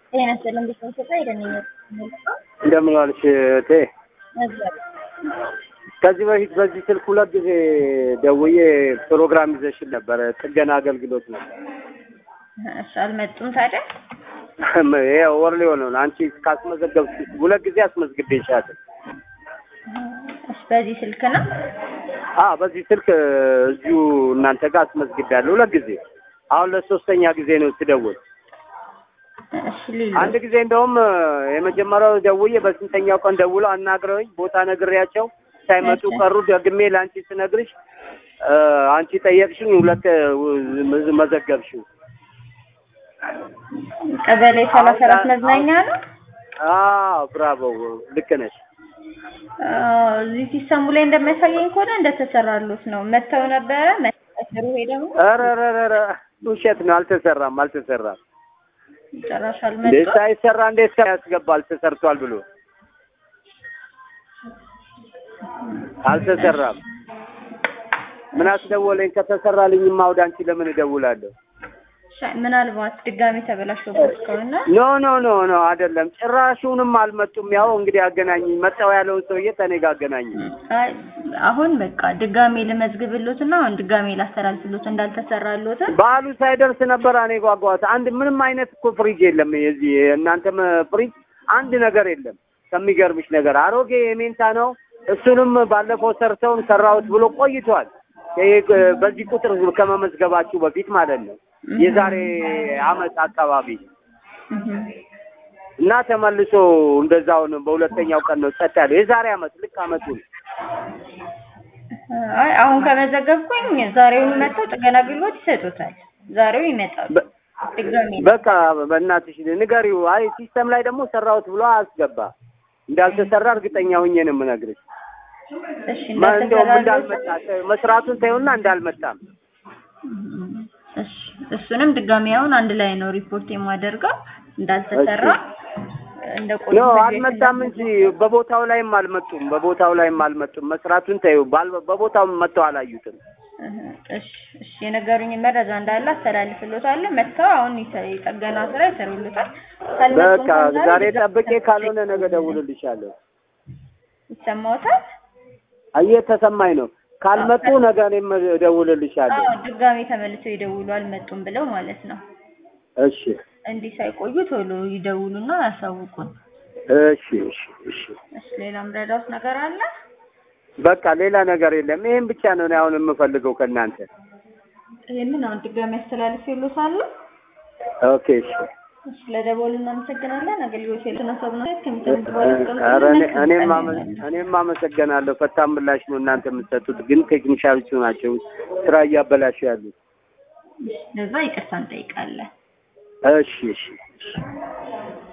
ጤና ይስጥልኝ እንዴት ነው? ኢትዮጵያ ሄደን እንደምን ዋልሽ እህቴ? ከዚህ በፊት በዚህ ስልክ ሁለት ጊዜ ደውዬ ፕሮግራም ይዘሽን ነበረ፣ ጥገና አገልግሎት ነበር። እሺ አልመጡም ታዲያ? ይሄ ወር ሊሆነው ነው። አንቺ ካስመዘገብሽ ሁለት ጊዜ አስመዝግቤሻለሁ። እሺ በዚህ ስልክ ነው? አ በዚህ ስልክ እዚሁ እናንተ ጋር አስመዝግቤያለሁ ሁለት ጊዜ። አሁን ለሶስተኛ ጊዜ ነው ስደውል። እሺ ሊሉ አንድ ጊዜ እንደውም የመጀመሪያው ደውዬ በስንተኛው ቀን ደውለው አናግረውኝ ቦታ ነግሬያቸው ሳይመጡ ቀሩ። ደግሜ ለአንቺ ስነግርሽ አንቺ ጠየቅሽኝ፣ ሁለት መዘገብሽው። ቀበሌ ሰላሳ አራት መዝናኛ ነው። አዎ ብራቮ፣ ልክ ነሽ። እዚህ ሲሰሙ ላይ እንደሚያሳየኝ ከሆነ እንደተሰራሉት ነው። መተው ነበረ መሰሩ ሄደ ነው። ኧረ ኧረ ኧረ ውሸት ነው። አልተሰራም፣ አልተሰራም። ጭራሽ እንዴት አልመጡም። ሳይሰራ እንዴት ሰው ያስገባል? ተሰርቷል ብሎ አልተሰራም። ምን አስደወለኝ? ከተሰራልኝማ ወደ አንቺ ለምን እደውላለሁ? ሻ- ምናልባት ድጋሚ ተበላሽቶበት ከሆነ ኖ ኖ ኖ ኖ አይደለም፣ ጭራሹንም አልመጡም። ያው እንግዲህ አገናኝኝ፣ መጣው ያለውን ሰውዬ ከእኔ ጋር አገናኝኝ። አይ አሁን በቃ ድጋሜ ልመዝግብሎትና አሁን ድጋሜ ላስተላልፍሎት እንዳልተሰራሎት በዓሉ ሳይደርስ ነበር እኔ ጓጓሁት። አንድ ምንም አይነት እኮ ፍሪጅ የለም። የዚህ የእናንተም ፍሪጅ አንድ ነገር የለም። ከሚገርምሽ ነገር አሮጌ የሜንታ ነው። እሱንም ባለፈው ሰርተውን ሰራሁት ብሎ ቆይቷል። ይሄ በዚህ ቁጥር ከመመዝገባችሁ በፊት ማለት ነው የዛሬ አመት አካባቢ እና ተመልሶ እንደዛውን በሁለተኛው ቀን ነው ጸጥ ያለው። የዛሬ አመት ልክ አመቱን አይ አሁን ከመዘገብኩኝ ዛሬውን መጥተው ጥገና አገልግሎት ይሰጡታል። ዛሬው ይመጣሉ። በ- ድጋሜ በቃ በእናትሽ ንገሪው። አይ ሲስተም ላይ ደግሞ ሰራሁት ብሎ አስገባ። እንዳልተሰራ እርግጠኛ ሆኜ ነው የምነግርሽ። እሺ ማ- እንደውም እንዳልተሰራሎት እንዳልመጣ መስራቱን ተይውና እንዳልመጣም እሺ እሱንም ድጋሜ አሁን አንድ ላይ ነው ሪፖርት የማደርገው እንዳልተሰራ እንደቆዩ ኖ አልመጣም እንጂ በቦታው ላይም አልመጡም። በቦታው ላይም አልመጡም። መስራቱን ተይው። ባል- በቦታው መጥተው አላዩትም። እሺ እሺ የነገሩኝ መረጃ እንዳለ አስተላልፍሎታለሁ። መጥተው አሁን ይሰ- የጠገና ስራ ይሰሩልታል። ካልመጡ በቃ እንኳን ዛሬ ድጋሜ ጠብቄ ካልሆነ ነገ ደውልልሻለሁ። ይሰማዎታል? እየተሰማኝ ነው። ካልመጡ ነገ እኔም እደውልልሻለሁ። አዎ ድጋሜ ተመልሰው ይደውሉ አልመጡም ብለው ማለት ነው። እሺ እንዲህ ሳይቆዩ ቶሎ ይደውሉና ያሳውቁን። እሺ እሺ እሺ። እሺ ሌላ ምረዳውት ነገር አለ? በቃ ሌላ ነገር የለም። ይሄን ብቻ ነው እኔ አሁን የምፈልገው ከእናንተ። ይሄንን አሁን ድጋሜ አስተላልፌልዎታለሁ። ኦኬ እሺ። እሺ ለደወሉ እናመሰግናለን። አገልግሎት የተነሳብ ነው ኧረ እኔ- እኔም አመ- እኔም አመሰግናለሁ። ፈጣን ምላሽ ነው እናንተ የምትሰጡት፣ ግን ቴክኒሻሎቹ ናቸው ስራ እያበላሹ ያሉት። ለዛ ይቅርታ እንጠይቃለን። እሺ እሺ እሺ።